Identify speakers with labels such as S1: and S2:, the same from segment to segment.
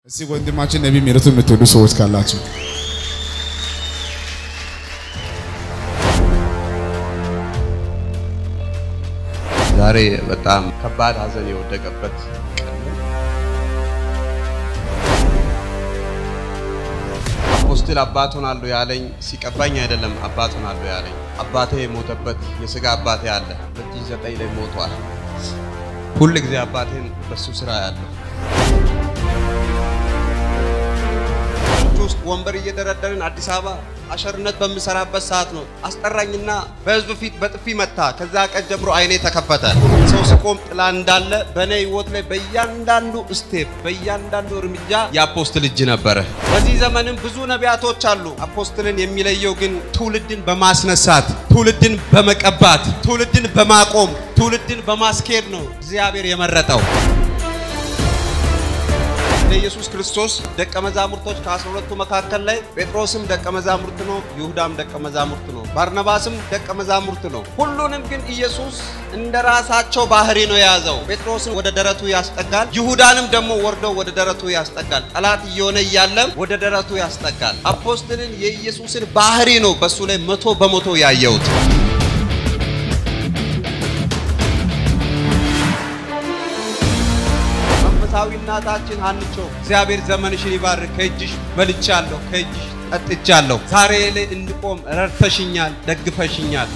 S1: እስቲ ወንድማችን ነቢይ ምህረቱ የምትወዱ ሰዎች ካላችሁ
S2: ዛሬ በጣም ከባድ ሐዘን የወደቀበት ቀን ነው። አፖስትል አባት ሆናለሁ ያለኝ ሲቀባኝ አይደለም አባት ሆናለሁ ያለኝ። አባቴ የሞተበት የሥጋ አባቴ አለ። 2009 ላይ ሞቷል። ሁል ጊዜ አባቴን በሱ ስራ ያለው ውስጥ ወንበር እየደረደርን አዲስ አበባ አሸርነት በምሰራበት ሰዓት ነው አስጠራኝና በህዝብ ፊት በጥፊ መታ። ከዛ ቀን ጀምሮ አይኔ ተከፈተ። ሰው ሲቆም ጥላ እንዳለ በእኔ ህይወት ላይ በእያንዳንዱ ስቴፕ በእያንዳንዱ እርምጃ የአፖስትል እጅ ነበረ። በዚህ ዘመንም ብዙ ነቢያቶች አሉ። አፖስትልን የሚለየው ግን ትውልድን በማስነሳት ትውልድን በመቀባት ትውልድን በማቆም ትውልድን በማስኬድ ነው እግዚአብሔር የመረጠው። ለኢየሱስ ክርስቶስ ደቀ መዛሙርቶች ከአስራ ሁለቱ መካከል ላይ ጴጥሮስም ደቀ መዛሙርት ነው፣ ይሁዳም ደቀ መዛሙርት ነው፣ ባርናባስም ደቀ መዛሙርት ነው። ሁሉንም ግን ኢየሱስ እንደ ራሳቸው ባህሪ ነው የያዘው። ጴጥሮስን ወደ ደረቱ ያስጠጋል፣ ይሁዳንም ደግሞ ወርዶ ወደ ደረቱ ያስጠጋል። ጠላት እየሆነ እያለም ወደ ደረቱ ያስጠጋል። አፖስትልን የኢየሱስን ባህሪ ነው በሱ ላይ መቶ በመቶ ያየሁት። መንፈሳዊ እናታችን ሀንቾ እግዚአብሔር ዘመንሽን ይባርክ። ከእጅሽ በልቻለሁ፣ ከእጅሽ ጠጥቻለሁ። ዛሬ ላይ እንድቆም ረድተሽኛል፣ ደግፈሽኛል።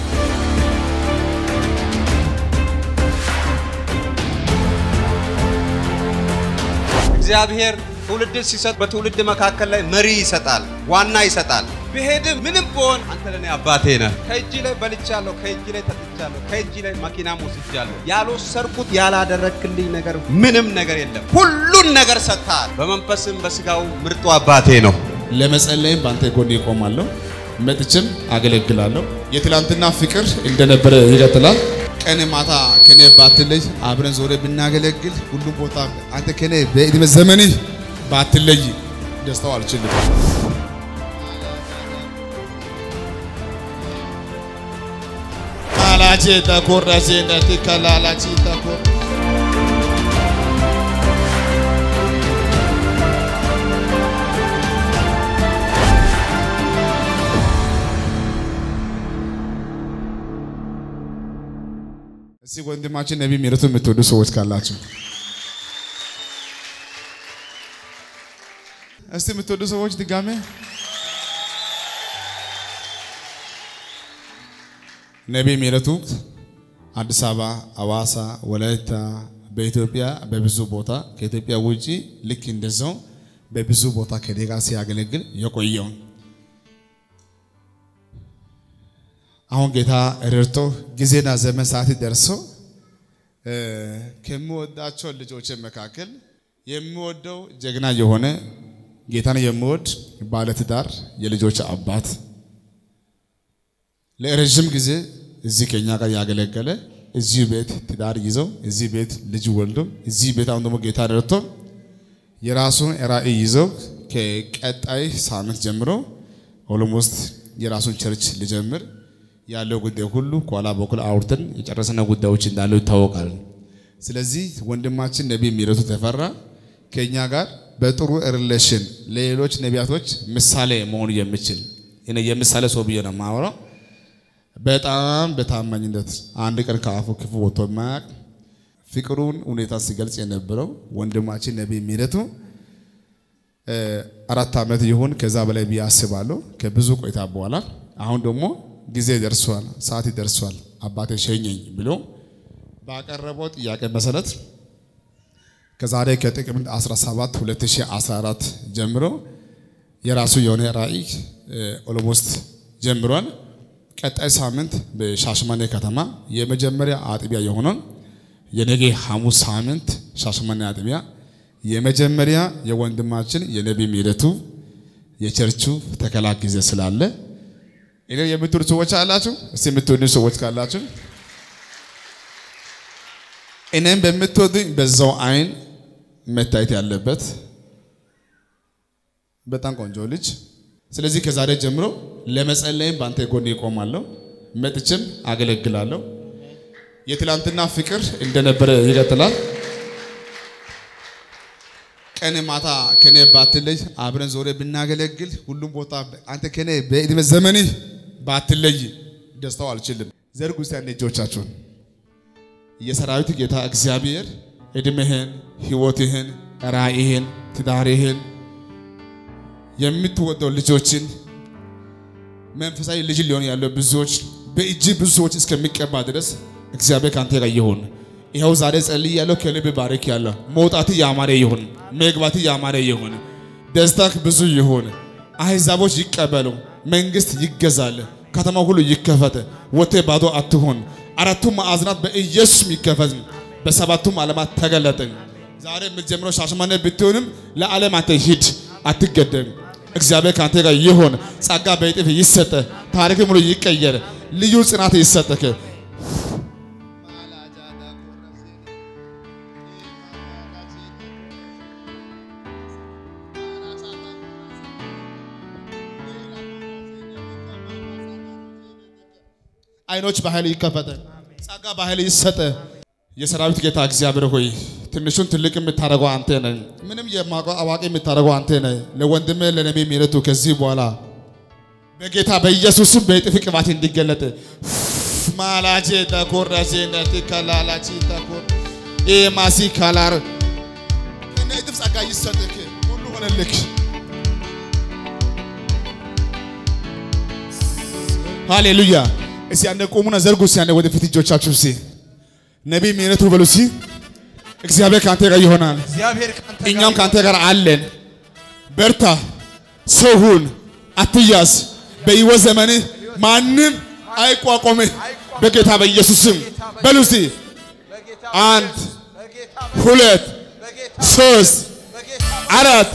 S2: እግዚአብሔር ትውልድን ሲሰጥ በትውልድ መካከል ላይ መሪ ይሰጣል፣ ዋና ይሰጣል። ብሄድም ምንም ብሆን አንተ ለኔ አባቴ ነህ። ከእጅ ላይ በልቻለሁ፣ ከእጅ ላይ ጠጥቻለሁ፣ ከእጅ ላይ መኪናም ወስጃለሁ። ያልወሰድኩት ያላደረክልኝ ነገር ምንም ነገር የለም። ሁሉን ነገር ሰጥተሃል። በመንፈስም በስጋው ምርጡ አባቴ ነው።
S1: ለመጸለይም በአንተ ጎን ይቆማለሁ፣ መጥቼም አገለግላለሁ። የትላንትና ፍቅር እንደነበረ ይቀጥላል። ቀን ማታ ከኔ ባትለይ አብረን ዞረ ብናገለግል ሁሉም ቦታ አንተ ከኔ በዕድሜ ዘመንህ ባትለይ ደስታው አልችልም። ካላቼ ተኮራሴ ነቲ ከላላቺ ተኮር እስቲ ወንድማችን ነቢይ ምህረቱ የምትወዱ ሰዎች ካላችሁ እስቲ የምትወዱ ሰዎች ድጋሜ ነቢይ ምህረቱ አዲስ አበባ፣ አዋሳ፣ ወላይታ በኢትዮጵያ በብዙ ቦታ ከኢትዮጵያ ውጪ ልክ እንደዛው በብዙ ቦታ ከኔ ጋር ሲያገለግል የቆየው አሁን ጌታ ረድቶ ጊዜና ዘመን ሰዓት ደርሶ ከምወዳቸው ልጆች መካከል የሚወደው ጀግና የሆነ ጌታን የሚወድ ባለትዳር የልጆች አባት ለረዥም ጊዜ እዚህ ከኛ ጋር ያገለገለ እዚህ ቤት ትዳር ይዘው እዚህ ቤት ልጅ ወልዶ እዚህ ቤት አሁን ደግሞ ጌታ ረድቶ የራሱን ራዕይ ይዘው ከቀጣይ ሳምንት ጀምሮ ኦሎሞስት የራሱን ቸርች ሊጀምር ያለው ጉዳይ ሁሉ ከኋላ በኩል አውርተን የጨረሰነ ጉዳዮች እንዳለው ይታወቃል። ስለዚህ ወንድማችን ነቢይ ምህረቱ ተፈራ ከኛ ጋር በጥሩ ሪሌሽን ለሌሎች ነቢያቶች ምሳሌ መሆን የሚችል እኔ የምሳሌ ሰው ብዬ ነው የማወራው። በጣም በታማኝነት አንድ ቀን ከአፉ ክፉ ወጥቶ የማያውቅ ፍቅሩን ሁኔታ ሲገልጽ የነበረው ወንድማችን ነቢይ ምህረቱ አራት ዓመት ይሁን ከዛ በላይ ብዬ አስባለሁ። ከብዙ ቆይታ በኋላ አሁን ደግሞ ጊዜ ደርሷል፣ ሰዓት ደርሷል፣ አባቴ ሸኘኝ ብሎ ባቀረበው ጥያቄ መሰረት ከዛሬ ከጥቅምት 17 2014 ጀምሮ የራሱ የሆነ ራዕይ ኦሎሞስት ጀምሯል። ቀጣይ ሳምንት በሻሸመኔ ከተማ የመጀመሪያ አጥቢያ የሆነውን የነገ ሐሙስ ሳምንት ሻሸመኔ አጥቢያ የመጀመሪያ የወንድማችን የነቢይ ምህረቱ የቸርቹ ተከላ ጊዜ ስላለ እኔ የምትወዱ ሰዎች አላችሁ? እስቲ የምትወዱ ሰዎች ካላችሁ እኔም በምትወዱኝ በዛው አይን መታየት ያለበት በጣም ቆንጆ ልጅ። ስለዚህ ከዛሬ ጀምሮ ለመጸለይም በአንተ ጎን ይቆማለሁ፣ መጥቼም አገለግላለሁ። የትላንትና ፍቅር እንደነበረ ይቀጥላል። ቀን ማታ ከኔ ባትለይ አብረን ዞሬ ብናገለግል ሁሉም ቦታ አንተ ከኔ በዕድሜ ዘመንህ ባትለይ ደስታው አልችልም። ዘርጉ እስቲ አንዴ እጆቻችሁን። የሰራዊት ጌታ እግዚአብሔር ዕድሜህን፣ ሕይወትህን፣ ራእይህን፣ ትዳርህን የምትወደው ልጆችን መንፈሳዊ ልጅ ሊሆን ያለው ብዙዎች በእጅ ብዙ ሰዎች እስከሚቀባ ድረስ እግዚአብሔር ካንተ ጋር ይሁን። ይኸው ዛሬ ጸልይ ያለው ከልብ ባርክ ያለው መውጣት ያማረ ይሁን፣ መግባት ያማረ ይሁን፣ ደስታክ ብዙ ይሁን። አሕዛቦች ይቀበሉ፣ መንግስት ይገዛል፣ ከተማ ሁሉ ይከፈት፣ ወቴ ባዶ አትሁን። አራቱም ማዕዘናት በኢየሱስ ይከፈት፣ በሰባቱም ዓለማት ተገለጠ። ዛሬ የምትጀምረው ሻሸመኔ ብትሆንም ለዓለም አንተ ሂድ፣ አትገደም። እግዚአብሔር ካንተ ጋር ይሁን። ጸጋ በእጥፍ ይሰጠ፣ ታሪክ ሙሉ ይቀየር፣ ልዩ ጽናት ይሰጠክ። አይኖች በኃይል ይከፈተ፣ ጸጋ በኃይል ይሰጠ። የሰራዊት ጌታ እግዚአብሔር ሆይ ትንሹን ትልቅ የምታደርገው አንተ ነህ። ምንም የማውቀው አዋቂ የምታደርገው አንተ ነህ። ለወንድሜ ለነቢ ምሕረቱ ከዚህ በኋላ በጌታ በኢየሱስም በእጥፍ ቅባት እንዲገለጥ ማላጄ ተኮራጄ ነቲ ከላላቺ ተኮር ኤማሲ ካላር ከነ እጥፍ ጸጋ ይሰጥክ፣ ሁሉ ሆነልክ። ሃሌሉያ። እስቲ አንደ ቆሙና ዘርጉ። እስቲ አንደ ወደፊት እጆቻችሁ እስቲ ነቢይ ምሕረቱ በሉ እስቲ እግዚአብሔር ካንተ ጋር ይሆናል።
S2: እግዚአብሔር ካንተ ጋር
S1: እኛም ካንተ ጋር አለን። በርታ፣ ሰው ሁን፣ አትያዝ። በሕይወት ዘመንህ ማንም አይቋቋምህ። በጌታ በኢየሱስም በሉ እስቲ
S2: በጌታ
S1: አንድ
S2: በጌታ
S1: ሁለት
S2: በጌታ
S1: ሶስት
S2: በጌታ
S1: አራት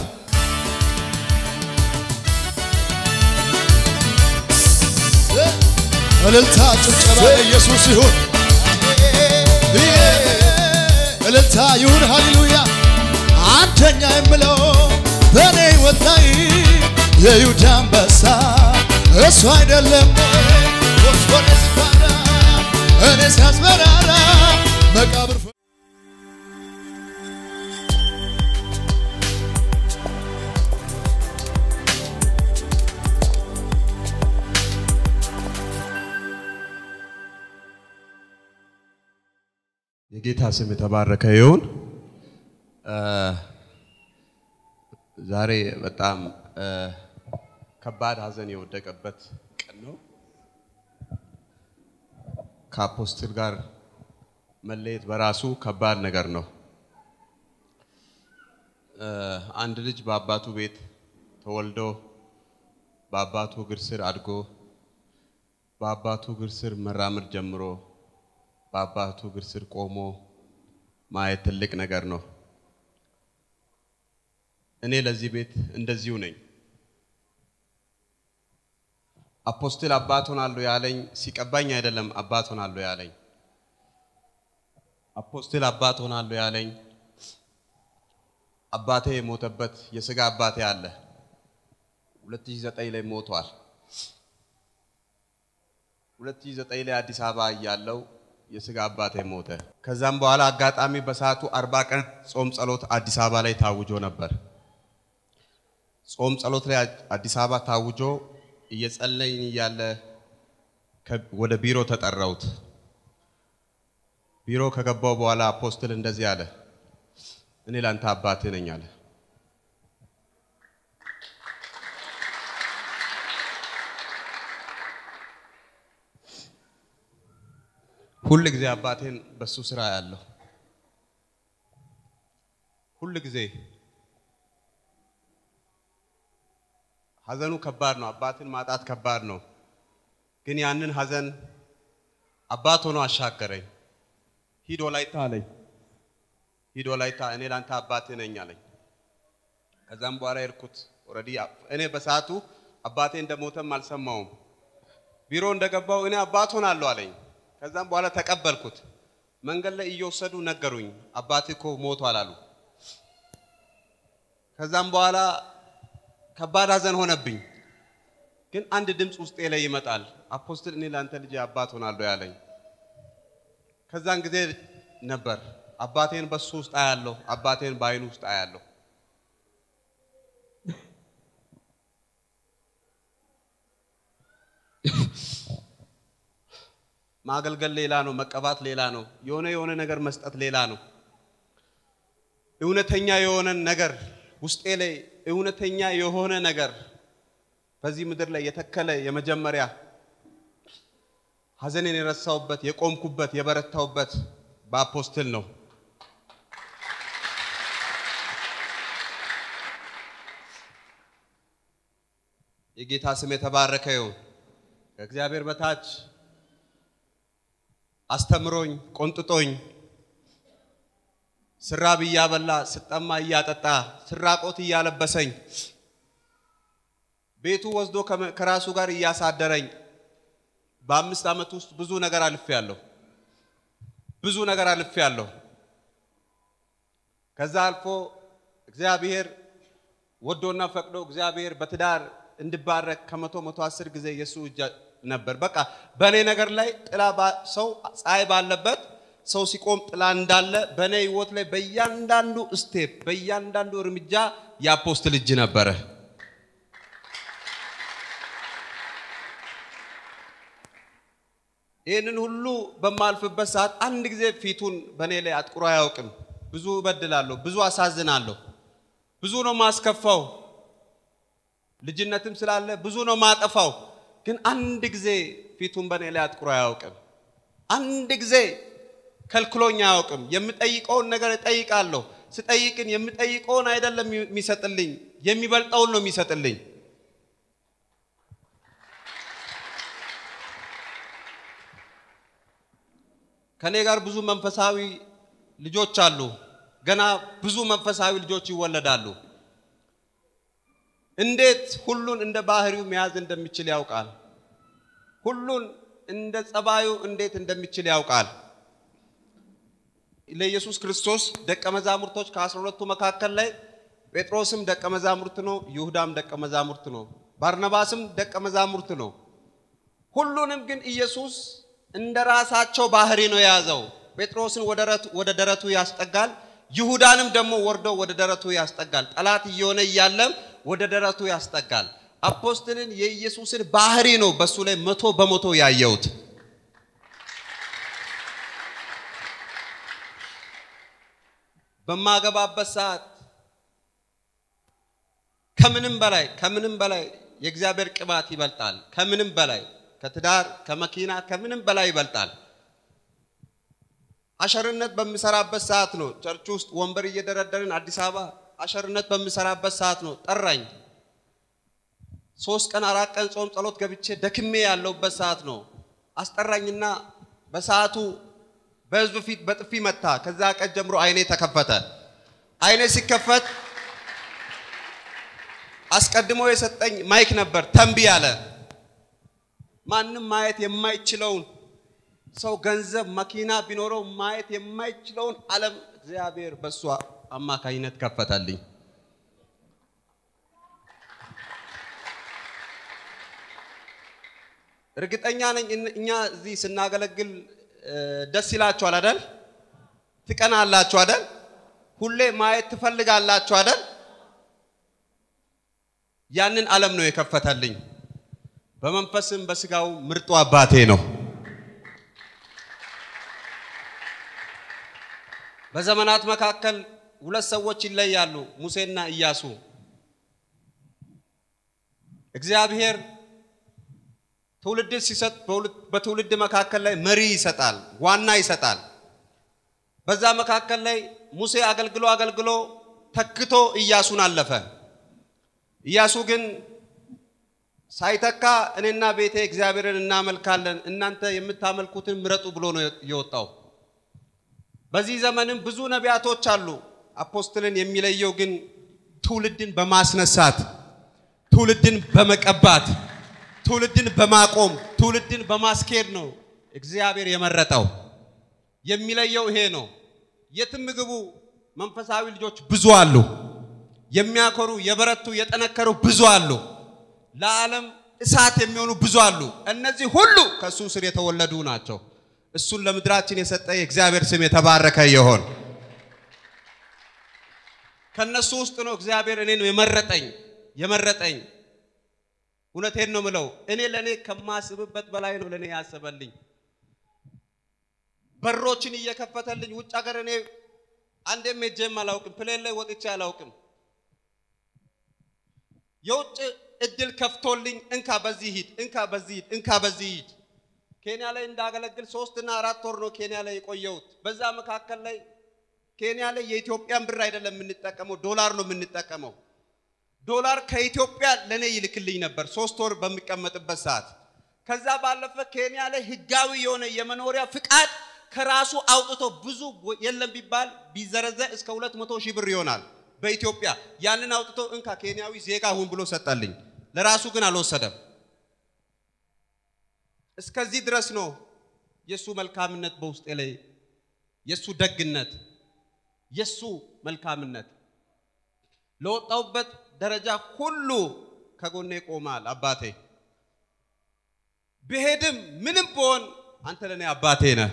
S3: እልልታ ጭብጨባ ኢየሱስ ይሁን፣ እልልታ ይሁን፣ ሃሌሉያ። አንደኛ የምለው በእኔ ሕይወት ላይ የይሁዳ አንበሳ እሱ አይደለም ወስኮነ ሲባራ እኔ ሲያስበራራ መቃብር
S2: የጌታ ስም የተባረከ ይሁን። ዛሬ በጣም ከባድ ሐዘን የወደቀበት ቀን ነው። ከአፖስትል ጋር መለየት በራሱ ከባድ ነገር ነው። አንድ ልጅ በአባቱ ቤት ተወልዶ በአባቱ እግር ስር አድጎ በአባቱ እግር ስር መራመድ ጀምሮ በአባቱ እግር ስር ቆሞ ማየት ትልቅ ነገር ነው። እኔ ለዚህ ቤት እንደዚሁ ነኝ። አፖስትል አባት ሆናለሁ ያለኝ ሲቀባኝ አይደለም አባት ሆናለሁ ያለኝ። አፖስትል አባት ሆናለሁ ያለኝ አባቴ የሞተበት የስጋ አባቴ አለ። 2009 ላይ ሞቷል። 2009 ላይ አዲስ አበባ እያለው የስጋ አባቴ ሞተ። ከዛም በኋላ አጋጣሚ በሰዓቱ አርባ ቀን ጾም ጸሎት አዲስ አበባ ላይ ታውጆ ነበር። ጾም ጸሎት ላይ አዲስ አበባ ታውጆ እየጸለይን እያለ ከ- ወደ ቢሮ ተጠራሁት። ቢሮ ከገባው በኋላ አፖስትል እንደዚህ አለ፣ እኔ ላንተ አባትህ ነኝ አለ። ሁል ጊዜ አባቴን በሱ ስራ ያለው ሁል ጊዜ ሀዘኑ ከባድ ነው። አባትን ማጣት ከባድ ነው። ግን ያንን ሀዘን አባት ሆኖ አሻገረኝ። ሂድ ወላይታ አለኝ። ሂድ ወላይታ እኔ ላንተ አባትህ ነኝ አለኝ። ከዛም በኋላ የሄድኩት ኦልሬዲ እኔ በሰዓቱ አባቴ እንደሞተም አልሰማውም። ቢሮ እንደገባው እኔ አባት ሆናለሁ አለኝ። ከዛም በኋላ ተቀበልኩት። መንገድ ላይ እየወሰዱ ነገሩኝ፣ አባትህ እኮ ሞቷል አሉ። ከዛም በኋላ ከባድ ሀዘን ሆነብኝ። ግን አንድ ድምፅ ውስጤ ላይ ይመጣል፣ አፖስትል እኔ ለአንተ ልጅ አባት ሆናለሁ ያለኝ። ከዛን ጊዜ ነበር አባቴን በሱ ውስጥ አያለሁ፣ አባቴን በአይኑ ውስጥ አያለሁ። ማገልገል ሌላ ነው፣ መቀባት ሌላ ነው፣ የሆነ የሆነ ነገር መስጠት ሌላ ነው። እውነተኛ የሆነን ነገር ውስጤ ላይ እውነተኛ የሆነ ነገር በዚህ ምድር ላይ የተከለ የመጀመሪያ ሐዘኔን የረሳሁበት የቆምኩበት የበረታሁበት በአፖስትል ነው። የጌታ ስም የተባረከ ይሁን። ከእግዚአብሔር በታች አስተምሮኝ ቆንጥጦኝ ስራብ እያበላ ስጠማ እያጠጣ ስራቆት እያለበሰኝ ቤቱ ወስዶ ከራሱ ጋር እያሳደረኝ በአምስት ዓመት ውስጥ ብዙ ነገር አልፌያለሁ። ብዙ ነገር አልፌያለሁ። ከዛ አልፎ እግዚአብሔር ወዶና ፈቅዶ እግዚአብሔር በትዳር እንድባረክ ከመቶ መቶ አስር ጊዜ የእሱ እጅ ነበር። በቃ በእኔ ነገር ላይ ጥላ ሰው ፀሐይ ባለበት ሰው ሲቆም ጥላ እንዳለ በእኔ ህይወት ላይ በእያንዳንዱ ስቴፕ በእያንዳንዱ እርምጃ የአፖስትል እጅ ነበረ። ይህንን ሁሉ በማልፍበት ሰዓት አንድ ጊዜ ፊቱን በእኔ ላይ አጥቁሮ አያውቅም። ብዙ እበድላለሁ፣ ብዙ አሳዝናለሁ፣ ብዙ ነው ማስከፋው። ልጅነትም ስላለ ብዙ ነው ማጠፋው። ግን አንድ ጊዜ ፊቱን በእኔ ላይ አጥቁሮ አያውቅም። አንድ ጊዜ ከልክሎኝ አያውቅም። የምጠይቀውን ነገር እጠይቃለሁ። ስጠይቅን የምጠይቀውን አይደለም የሚሰጥልኝ፣ የሚበልጠውን ነው የሚሰጥልኝ። ከኔ ጋር ብዙ መንፈሳዊ ልጆች አሉ። ገና ብዙ መንፈሳዊ ልጆች ይወለዳሉ። እንዴት ሁሉን እንደ ባህሪው መያዝ እንደሚችል ያውቃል። ሁሉን እንደ ጸባዩ እንዴት እንደሚችል ያውቃል። ለኢየሱስ ክርስቶስ ደቀ መዛሙርቶች ከአስራ ሁለቱ መካከል ላይ ጴጥሮስም ደቀ መዛሙርት ነው፣ ይሁዳም ደቀ መዛሙርት ነው፣ ባርናባስም ደቀ መዛሙርት ነው። ሁሉንም ግን ኢየሱስ እንደ ራሳቸው ባህሪ ነው የያዘው። ጴጥሮስን ወደ ደረቱ ያስጠጋል፣ ይሁዳንም ደግሞ ወርዶ ወደ ደረቱ ያስጠጋል። ጠላት እየሆነ እያለም ወደ ደረቱ ያስጠጋል። አፖስትልን የኢየሱስን ባህሪ ነው በሱ ላይ መቶ በመቶ ያየሁት። በማገባበት ሰዓት ከምንም በላይ ከምንም በላይ የእግዚአብሔር ቅባት ይበልጣል። ከምንም በላይ ከትዳር ከመኪና ከምንም በላይ ይበልጣል። አሸርነት በምሰራበት ሰዓት ነው ቸርች ውስጥ ወንበር እየደረደርን አዲስ አበባ አሸርነት በምሰራበት ሰዓት ነው ጠራኝ። ሶስት ቀን አራት ቀን ጾም ጸሎት ገብቼ ደክሜ ያለውበት ሰዓት ነው አስጠራኝና በሰዓቱ በህዝብ ፊት በጥፊ መታ። ከዛ ቀን ጀምሮ አይኔ ተከፈተ። አይኔ ሲከፈት አስቀድሞ የሰጠኝ ማይክ ነበር። ተንቢ አለ። ማንም ማየት የማይችለውን ሰው ገንዘብ፣ መኪና ቢኖረው ማየት የማይችለውን ዓለም እግዚአብሔር በእሷ አማካኝነት ከፈተልኝ። እርግጠኛ ነኝ እኛ እዚህ ስናገለግል ደስ ይላችኋል አይደል? ትቀናላችሁ አይደል? ሁሌ ማየት ትፈልጋላችሁ አይደል? ያንን ዓለም ነው የከፈተልኝ። በመንፈስም በስጋው ምርጡ አባቴ ነው። በዘመናት መካከል ሁለት ሰዎች ይለያሉ፣ ሙሴና ኢያሱ። እግዚአብሔር ትውልድ ሲሰጥ በትውልድ መካከል ላይ መሪ ይሰጣል፣ ዋና ይሰጣል። በዛ መካከል ላይ ሙሴ አገልግሎ አገልግሎ ተክቶ ኢያሱን አለፈ። ኢያሱ ግን ሳይተካ እኔና ቤቴ እግዚአብሔርን እናመልካለን፣ እናንተ የምታመልኩትን ምረጡ ብሎ ነው የወጣው። በዚህ ዘመንም ብዙ ነቢያቶች አሉ። አፖስትልን የሚለየው ግን ትውልድን በማስነሳት ትውልድን በመቀባት ትውልድን በማቆም ትውልድን በማስኬድ ነው እግዚአብሔር የመረጠው። የሚለየው ይሄ ነው። የትም ግቡ መንፈሳዊ ልጆች ብዙ አሉ። የሚያኮሩ የበረቱ የጠነከሩ ብዙ አሉ። ለዓለም እሳት የሚሆኑ ብዙ አሉ። እነዚህ ሁሉ ከእሱ ስር የተወለዱ ናቸው። እሱን ለምድራችን የሰጠ የእግዚአብሔር ስም የተባረከ ይሆን። ከነሱ ውስጥ ነው እግዚአብሔር እኔ ነው የመረጠኝ የመረጠኝ። እውነቴን ነው ምለው፣ እኔ ለእኔ ከማስብበት በላይ ነው ለእኔ ያሰበልኝ። በሮችን እየከፈተልኝ ውጭ ሀገር እኔ አንዴም ሄጄም አላውቅም። ፕሌን ላይ ወጥቼ አላውቅም። የውጭ እድል ከፍቶልኝ እንካ በዚህ ሂድ፣ እንካ በዚህ ሂድ፣ እንካ በዚህ ሂድ። ኬንያ ላይ እንዳገለግል ሶስት እና አራት ወር ነው ኬንያ ላይ የቆየሁት። በዛ መካከል ላይ ኬንያ ላይ የኢትዮጵያን ብር አይደለም የምንጠቀመው፣ ዶላር ነው የምንጠቀመው። ዶላር ከኢትዮጵያ ለእኔ ይልክልኝ ነበር ሶስት ወር በሚቀመጥበት ሰዓት። ከዛ ባለፈ ኬንያ ላይ ህጋዊ የሆነ የመኖሪያ ፍቃድ ከራሱ አውጥቶ ብዙ የለም ቢባል ቢዘረዘር እስከ ሁለት መቶ ሺህ ብር ይሆናል በኢትዮጵያ ያንን አውጥቶ እንካ ኬንያዊ ዜጋ ሁን ብሎ ሰጠልኝ። ለራሱ ግን አልወሰደም። እስከዚህ ድረስ ነው የሱ መልካምነት በውስጤ ላይ የሱ ደግነት የሱ መልካምነት ለወጣውበት ደረጃ ሁሉ ከጎኔ ቆማል። አባቴ ብሄድም ምንም ብሆን አንተ ለእኔ አባቴ ነህ።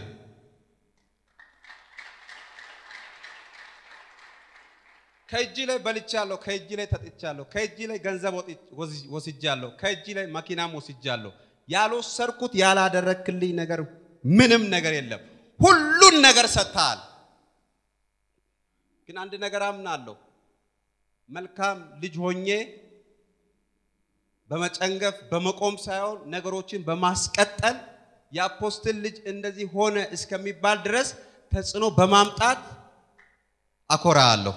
S2: ከእጅ ላይ በልቻለሁ፣ ከእጅ ላይ ተጥቻለሁ፣ ከእጅ ላይ ገንዘብ ወስጃለሁ፣ ከእጅ ላይ መኪናም ወስጃለሁ። ያልወሰድኩት ያላደረክልኝ ነገር ምንም ነገር የለም። ሁሉን ነገር ሰጥተሃል። ግን አንድ ነገር አምናለሁ። መልካም ልጅ ሆኜ በመጨንገፍ በመቆም ሳይሆን ነገሮችን በማስቀጠል የአፖስትል ልጅ እንደዚህ ሆነ እስከሚባል ድረስ ተጽዕኖ በማምጣት አኮራለሁ።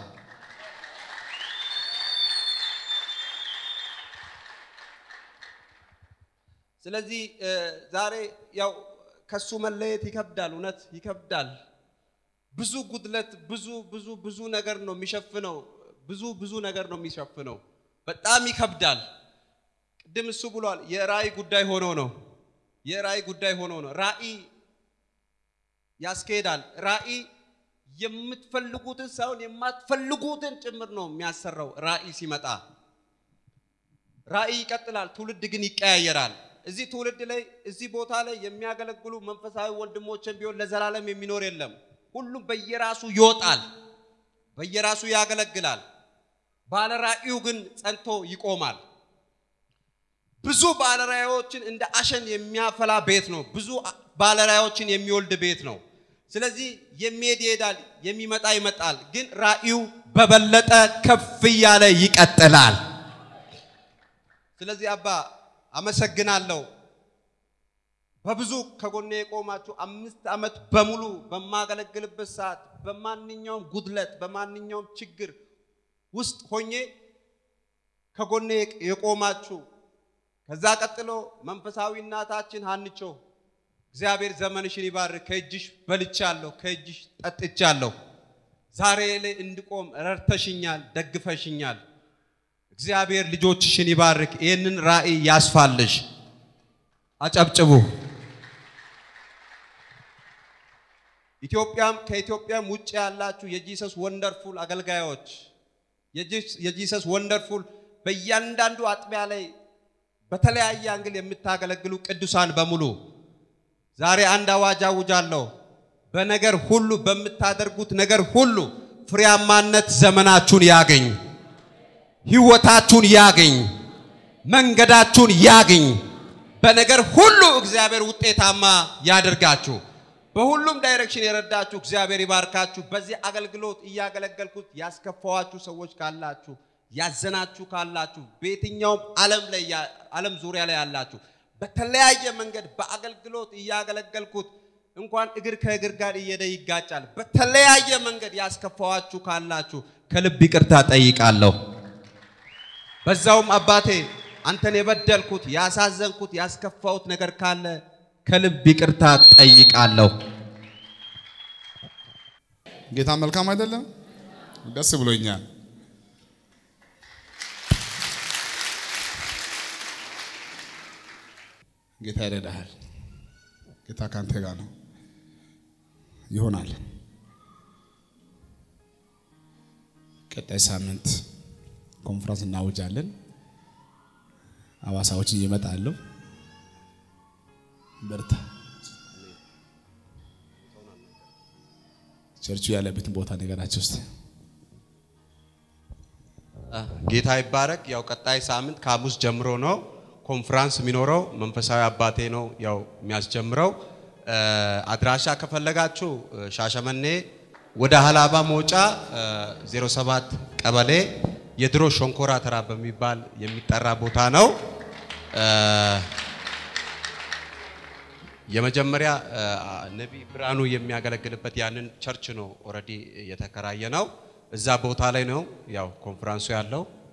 S2: ስለዚህ ዛሬ ያው ከሱ መለየት ይከብዳል፣ እውነት ይከብዳል። ብዙ ጉድለት፣ ብዙ ብዙ ብዙ ነገር ነው የሚሸፍነው። ብዙ ብዙ ነገር ነው የሚሸፍነው። በጣም ይከብዳል። ቅድም እሱ ብሏል። የራእይ ጉዳይ ሆኖ ነው። የራእይ ጉዳይ ሆኖ ነው። ራእይ ያስኬዳል። ራእይ የምትፈልጉትን ሳይሆን የማትፈልጉትን ጭምር ነው የሚያሰራው። ራእይ ሲመጣ ራእይ ይቀጥላል። ትውልድ ግን ይቀያየራል። እዚህ ትውልድ ላይ እዚህ ቦታ ላይ የሚያገለግሉ መንፈሳዊ ወንድሞችን ቢሆን ለዘላለም የሚኖር የለም። ሁሉም በየራሱ ይወጣል፣ በየራሱ ያገለግላል። ባለ ራእዩ ግን ጸንቶ ይቆማል። ብዙ ባለራእዮችን እንደ አሸን የሚያፈላ ቤት ነው። ብዙ ባለራእዮችን የሚወልድ ቤት ነው። ስለዚህ የሚሄድ ይሄዳል፣ የሚመጣ ይመጣል። ግን ራእዩ በበለጠ ከፍ እያለ ይቀጥላል። ስለዚህ አባ አመሰግናለሁ። በብዙ ከጎኔ የቆማችሁ አምስት ዓመት በሙሉ በማገለግልበት ሰዓት በማንኛውም ጉድለት በማንኛውም ችግር ውስጥ ሆኜ ከጎኔ የቆማችሁ ከዛ ቀጥሎ መንፈሳዊ እናታችን ሀንቾ እግዚአብሔር ዘመንሽን ይባርክ። ከእጅሽ በልቻለሁ፣ ከእጅሽ ጠጥቻለሁ። ዛሬ ላይ እንድቆም ረድተሽኛል፣ ደግፈሽኛል። እግዚአብሔር ልጆችሽን ይባርክ። ይህንን ራእይ ያስፋልሽ። አጨብጭቡ። ኢትዮጵያም ከኢትዮጵያም ውጭ ያላችሁ የጂሰስ ወንደርፉል አገልጋዮች የጂሰስ ወንደርፉል በእያንዳንዱ አጥቢያ ላይ በተለያየ አንግል የምታገለግሉ ቅዱሳን በሙሉ ዛሬ አንድ አዋጅ አውጃለሁ። በነገር ሁሉ በምታደርጉት ነገር ሁሉ ፍሬያማነት ዘመናችሁን ያገኝ፣ ህይወታችሁን ያገኝ፣ መንገዳችሁን ያገኝ። በነገር ሁሉ እግዚአብሔር ውጤታማ ያደርጋችሁ። በሁሉም ዳይሬክሽን የረዳችሁ እግዚአብሔር ይባርካችሁ። በዚህ አገልግሎት እያገለገልኩት ያስከፋዋችሁ ሰዎች ካላችሁ፣ ያዘናችሁ ካላችሁ፣ በየትኛውም ዓለም ላይ ዓለም ዙሪያ ላይ ያላችሁ በተለያየ መንገድ በአገልግሎት እያገለገልኩት እንኳን እግር ከእግር ጋር እየሄደ ይጋጫል። በተለያየ መንገድ ያስከፋዋችሁ ካላችሁ ከልብ ይቅርታ ጠይቃለሁ። በዛውም አባቴ አንተን የበደልኩት ያሳዘንኩት ያስከፋሁት ነገር ካለ ከልብ ይቅርታ ጠይቃለሁ።
S1: ጌታ መልካም አይደለም? ደስ ብሎኛል። ጌታ ይረዳሃል። ጌታ ካንተ ጋር ነው። ይሆናል። ቀጣይ ሳምንት ኮንፈረንስ እናውጃለን። አዋሳዎች ይመጣሉ። በርታ። ቸርቹ ያለበትን ቦታ ነገራቸው ውስጥ
S2: ጌታ ይባረክ። ያው ቀጣይ ሳምንት ከሐሙስ ጀምሮ ነው ኮንፍራንስ የሚኖረው። መንፈሳዊ አባቴ ነው ያው የሚያስጀምረው። እ፣ አድራሻ ከፈለጋችሁ እ፣ ሻሸመኔ ወደ ሀላባ መውጫ እ፣ 07 ቀበሌ የድሮ ሸንኮራ ተራ በሚባል የሚጠራ ቦታ ነው። እ፣ የመጀመሪያ እ፣ ነቢይ ብርሃኑ የሚያገለግልበት ያንን ቸርች ነው ኦልሬዲ የተከራየ ነው። እዛ ቦታ ላይ ነው ያው ኮንፈረንሱ ያለው።